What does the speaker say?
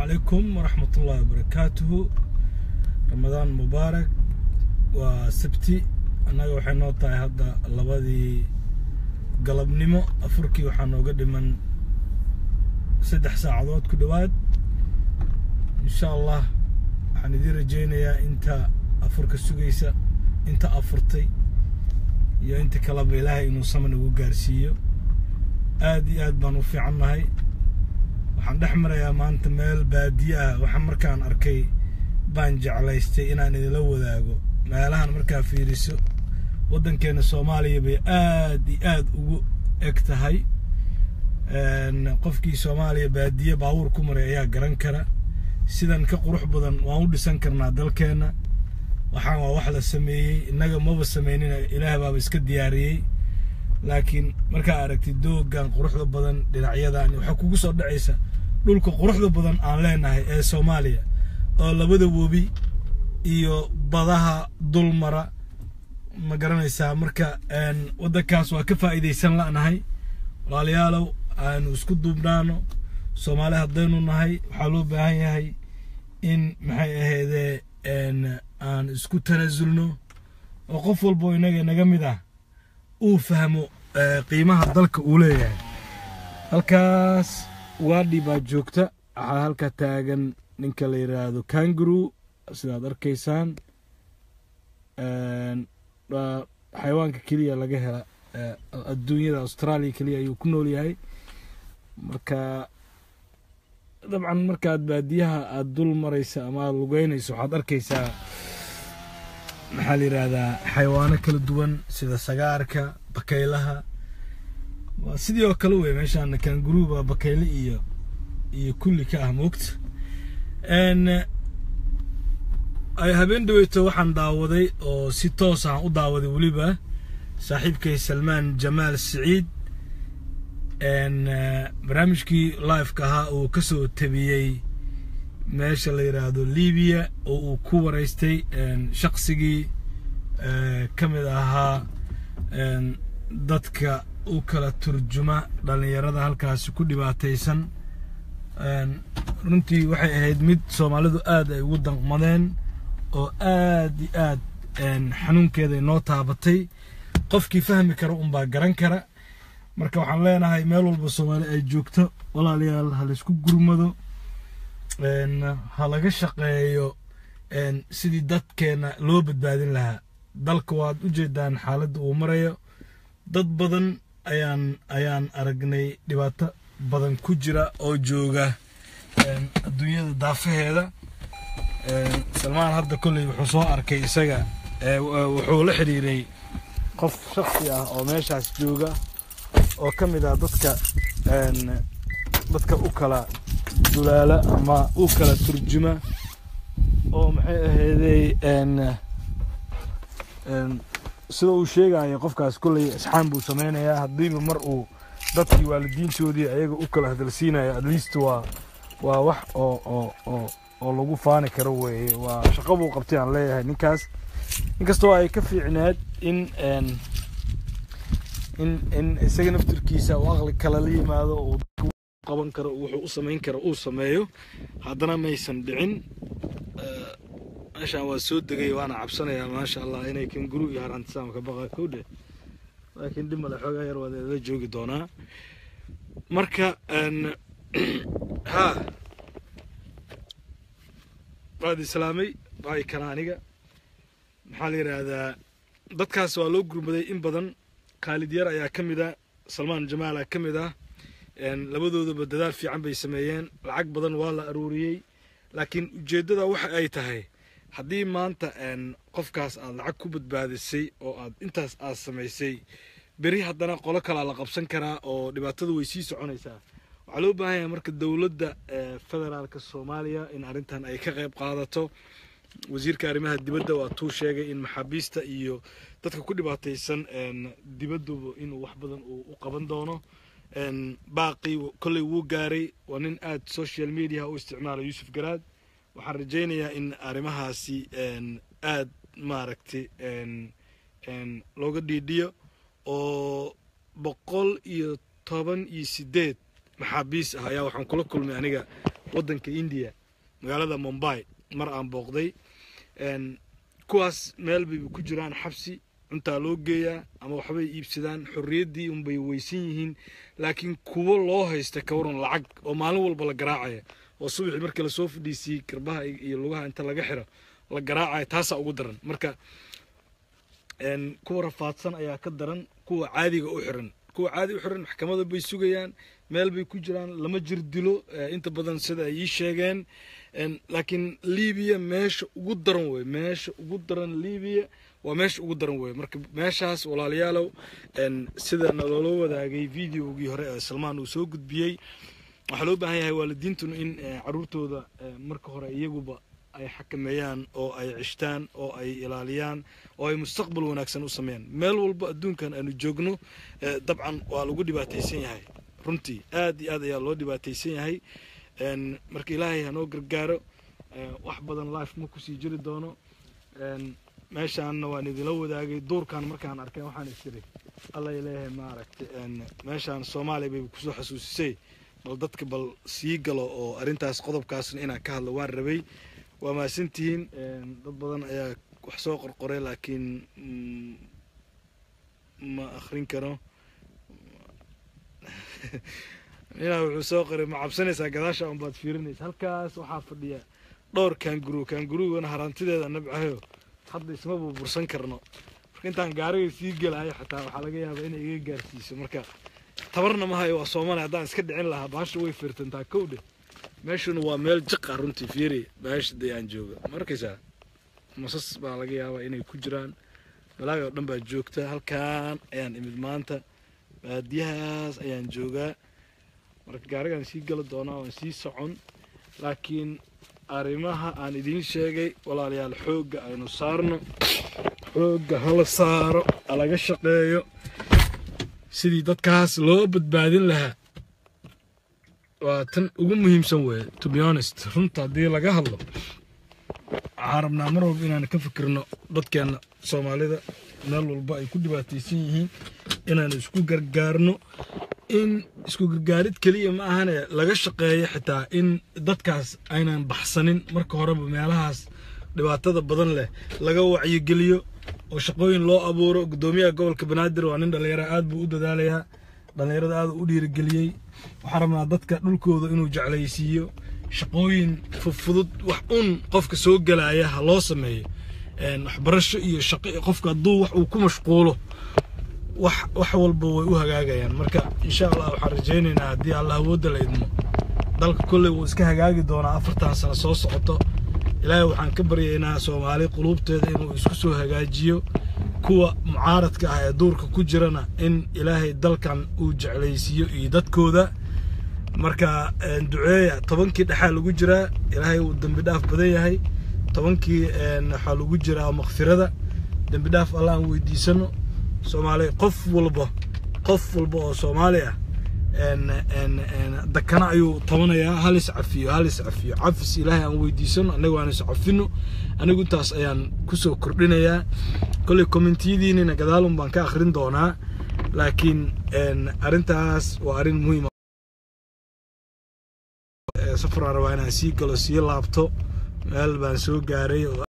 calaykum waraxmat ullahi wabarakaatuhu ramadaan mubaarak waa sabti annaga waxay noo tahay hadda labadii galabnimo afurkii waxaa nooga dhiman saddex saacadood ku dhowaad insha allah waxaan idiin rajaynayaa inta afurka sugaysa inta afurtay iyo inta kaleba ilaahay inuu sama nagu gaarsiiyo aad iyo aad baan u fiican nahay waxaan dhex marayaa maanta meel baadiye ah waxaa markaan arkay baan jeclaystay inaan idinla wadaago meelahan markaa fiiriso waddankeena soomaaliya bay aad iyo aad ugu eg tahay qofkii soomaaliya baadiye baabuur ku maray ayaa garan kara sidan ka qurux badan waan u dhisan karnaa dalkeenna waxaan waa wax la sameeyey innaga maba sameynina ilaah baaba iska diyaariyey laakiin markaa aragtid doogan quruxda badan dhinacyadan waxaa kugu soo dhacaysa dhulka quruxda badan aan leenahay ee soomaaliya oo labada webi iyo badaha dulmara ma garanaysaa marka waddankaas waa ka faa'iidaysan la'nahay walaalayaalow aanu isku duubnaano soomaali haddaynu nahay waxaa loo baahan yahay in maxay ahaydee aan isku tanaasulno oo qof walboo inaga naga mid ah uu fahmo qiimaha dalka uu leeyahay halkaas waadhi baa joogta waxaa halka taagan ninka la yidhaahdo kanguru sidaad arkaysaan waa xayawaanka keliya laga hela adduunyada australia keliya ayuu ku nool yahay marka dabcan markaad baadiyaha aada dul maraysa ama aada lugeynayso waxaad arkaysaa maxaa la yidhaahdaa xayawaano kala duwan sida sagaarka bakaylaha waa sidii oo kale wey meeshaan kanguruuba bakayle iyo iyo kulli ka ah moogta habeen dhaweyto waxaan daawaday oo si toos aan u daawaday weliba saaxiibkay salmaan jamaal siciid barnaamijkii liveka ahaa uu ka soo tabiyey meesha la yidhaahdo libiya oo uu ku waraystay shaqsigii ka mid ahaa dadka u kala turjuma dhallinyarada halkaasi ku dhibaataysan runtii waxay ahayd mid soomaalidu aad ay ugu danqmadeen oo aad iyo aad xanuunkeeda inoo taabatay qofkii fahmi kara unbaa garan kara marka waxaan leenahay meel walba soomaali ay joogto walaalayaal ha laysku gurmado ha laga shaqeeyo sidii dadkeena loo badbaadin lahaa dalka waad u jeedaan xaaladda uu marayo dad badan ayaan ayaan aragnay dhibaato badan ku jira oo jooga adduunyada daafaheeda salmaan hadda kolley wuxuu soo arkay isaga wuxuu la xiriiray qof shaksi ah oo meeshaas jooga oo ka mid ah dadka dadka u kala dulaala ama u kala turjuma oo maxay ahaydey sida uu sheegayo qofkaas kolley isxaan buu sameynayaa haddiiba mar uu dadkii waalidiintoodii ayaga u kala hadalsiinayo at least waa waa wax oo oo oo oo lagu faani karo weeye waa shaqo buu qabtay aan leeyahay ninkaas inkastoo ay ka fiicneed in in in isaga naftirkiisa uu aqli kale la yimaado uu qaban karo wuxuu u samayn karo uu sameeyo haddana maysan dhicin meeshaan waa soo degay waana cabsanayaa maasha allah inay kanguru iyo harantisaam ka baqa kowdhe laakiin dhib male xoogaa yar waad la joogi doonaa marka ha waad islaamay baay kana aniga maxaa la yidhaahdaa dadkaas waa loo gurmaday in badan khaalid yar ayaa ka mid ah salmaan jamaalaa ka mid ah labadoodaba dadaal fiican bay sameeyeen lacag badan waa la aruuriyey laakiin ujeeddada waxa ay tahay haddii maanta qofkaas aad lacag ku badbaadisay oo aad intaas aad samaysay beri haddana qolo kalaa la qabsan karaa oo dhibaatadu way sii soconaysaa waxaa loo baahan yahay marka dowladda federaalka soomaaliya in arrintan ay ka qayb qaadato wasiirka arrimaha dibadda waa tuu sheegay in maxaabiista iyo dadka ku dhibaataysan dibadduba inuu wax badan uu u qaban doono baaqii kolley wuu gaaray waa nin aad social media u isticmaala yuusuf garaad waxaan rajaynayaa in arrimahaasi aad maaragtay looga dhiidhiyo oo boqol iyo toban iyo sideed maxaabiis ah ayaa waxaan kula kulmay aniga waddanka indiya magaalada mumbai mar aan booqday kuwaas meel bayba ku jiraan xabsi cuntaa loo geeyaa ama waxbay iibsadaan xorriyaddii unbay weysan yihiin laakiin kuwo loo haysta ka waran lacag oo maalin walba la garaacaya oo subaxii markii lasoo fadhiisiyey garbaha iyo lugaha inta laga xiro la garaacaya taasaa ugu daran marka kuwa rafaadsan ayaa ka daran kuwa caadiga u xiran kuwa caadi u xiran maxkamada bay sugayaan meel bay ku jiraan lama jir dilo inta badan sida ay ii sheegeen laakiin libiya meesha ugu daran wey meesha ugu daran libiya waa meesha ugu daran wey marka meeshaas walaalayaalow sida naloola wadaagay videogii hore ee salmaan uu soo gudbiyey waxaa loo baahan yahay waalidiintuna in caruurtooda marka hore iyaguba ay xakameeyaan oo ay cishtaan oo ay ilaaliyaan oo ay mustaqbal wanaagsan u sameeyaan meel walba adduunkan aanu joogno dabcan waa lagu dhibaataysan yahay runtii aad iyo aad ayaa loo dhibaataysan yahay marka ilaahay hanoo gargaaro wax badan life ma kusii jiri doono meeshaanna waan idinla wadaagay duurkan markaan arkay waxaan istiri alla leeyahay maaragtay meeshaan soomaaliya bay kusoo xasuusisay bal dadka bal sii galo oo arrintaas qodobkaasna inaan ka hadlo waan rabay waa mahadsantihiin dad badan ayaa wax soo qorqoray laakiin ma akrin karo ninaa wuxuu soo qoray ma cabsanaysaa gadaasha un baad fiirinaysa halkaas waxaa fadhiya dhowr kaanguru kaangurugana harantideeda nabcahayo hadda isma burbursan karno marka intaan gaariga sii gelayo xataa waxaa laga yaabaa inay iga gaarsiiso marka tabarna ma hayo waa soomaaliya haddaan iska dhicin lahaa baasha way fiirtantaa kowdhe meeshuna waa meel jiqa runtii fiiri baasha dee aan jooga ma arkaysaa masas baa laga yaabaa inay ku jiraan balaaga oo dhan baa joogta halkaan ayaan imid maanta baadiyahaas ayaan joogaa marka gaarigaan sii gala doonaa waan sii socon laakiin arrimaha aan idiin sheegay walaalayaal xoogga aynu saarno xoogga hala saaro halaga shaqeeyo sidii dadkaas loo badbaadin lahaa waa tan ugu muhiimsan weeye to be honest runta haddii laga hadlo waxaan rabnaa mar walba inaan ka fikirno dadkeenna soomaalida meel walba ay ku dhibaataysan yihiin inaan isku gargaarno in isku gargaarid keliya ma ahane laga shaqeeyo xitaa in dadkaas aynan baxsanin marka horeba meelahaas dhibaatada badan leh laga wacyigeliyo oo shaqooyin loo abuuro guddoomiyaha gobolka banaadir waa nin dhallinyara aad buu u dadaalayaa dhallinyarada aad u dhiirigeliyey waxaan rabnaa dadka dhulkooda inuu jeclaysiiyo shaqooyin fudfudud wax un qofka soo gelaya ha loo sameeyo waxbarasho iyo shaqo qofka hadduu wax uu ku mashquulo wax wax walba way u hagaagayaan marka insha allah waxaan rajaynaynaa haddii allah awoodda la idmo dalka kolley wuu iska hagaagi doonaa afartan sano soo socoto ilaahay waxaan ka baryaynaa soomaali quluubteeda inuu isku soo hagaajiyo kuwa mucaaradka ah ee duurka ku jirana in ilaahay dalkan uu jeclaysiiyo iyo dadkooda marka duceeya tobankii dhexaa lagu jiraa ilaahay uu dembi dhaaf badan yahay tobankii waxaa lagu jiraa makfirada dembi dhaaf alla aan weydiisano soomaali qof walba qof walba oo soomaali ah dakana ayuu tabanayaa hal is cafiyo hal is cafiyo cafis ilaahay aan weydiisano annaga aan is cafino anigu intaas ayaan kusoo kordhinayaa kolley kommentiyadiinina gadaalun baan ka akhrin doonaa laakiin arrintaas waa arrin muhiima safaraan rabaa inaan sii galo sii laabto meel baan soo gaaray